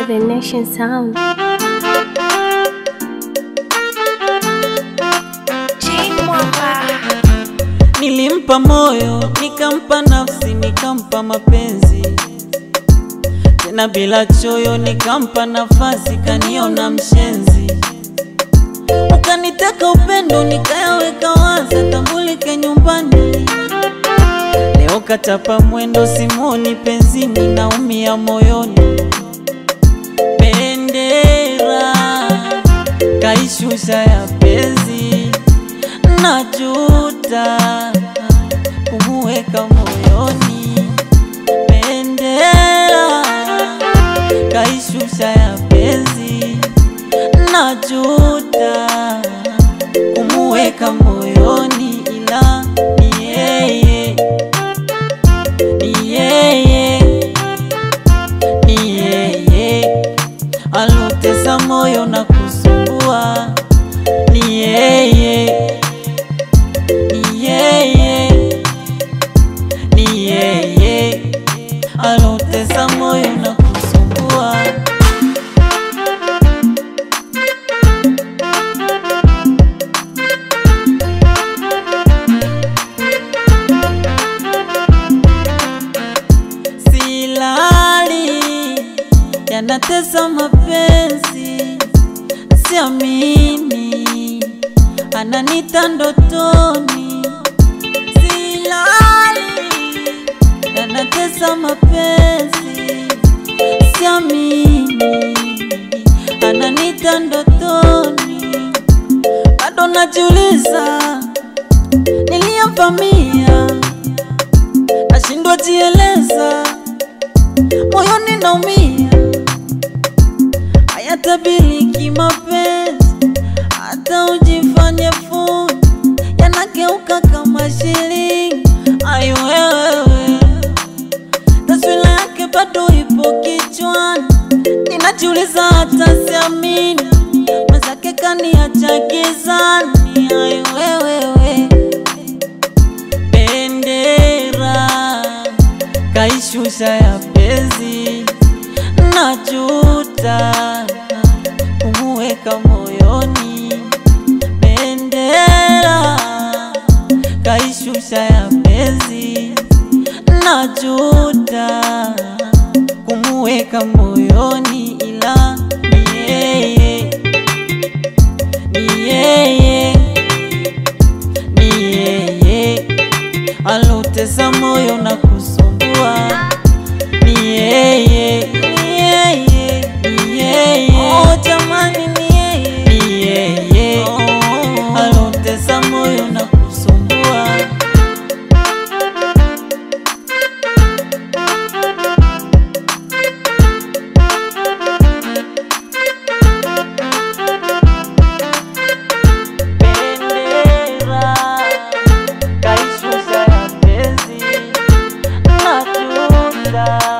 the nation sound. Nilimpa moyo, nikampa nafsi, nikampa mapenzi tena bila choyo, nikampa nafasi, kaniona mshenzi. Ukaniteka upendo, nikayaweka wazi, tambulike nyumbani. Leo katapa mwendo, simoni penzini, naumia moyoni. Bendera kaishusha ya penzi, najuta kumuweka moyoni. Bendera kaishusha ya penzi, najuta kumuweka moyoni, ila ni yeye, ni yeye, ni yeye alotesa moyo na kusumbua, ni yeye, ni yeye, ni yeye alotesa moyo na kusumbua. Silali yanatesa mapenzi, siamini ananita ndotoni. Silali yanatesa mapenzi, siamini ananita ndotoni. Bado najiuliza niliyemvamia, nashindwa jieleza moyoni naumia, hayatabiliki mapenzi, hata ujifanye fundi, yanageuka kama shilingi. Ai wewe, taswira yake bado ipo kichwani, ninajiuliza hata siamini, mwenzake kaniacha gizani. Ai wewe, bendera kaishusha ya penzi, najuta kumuweka moyoni. Bendera kaishusha ya penzi, najuta kumuweka moyoni, ila ni yeye, ni yeye, ni yeye alotesa moyo na kusumbua ni yeye, ni yeye, ni yeye. Oh, jamani ni yeye, ni yeye alotesa moyo na kusumbua. Bendera kaishusha ya penzi najuta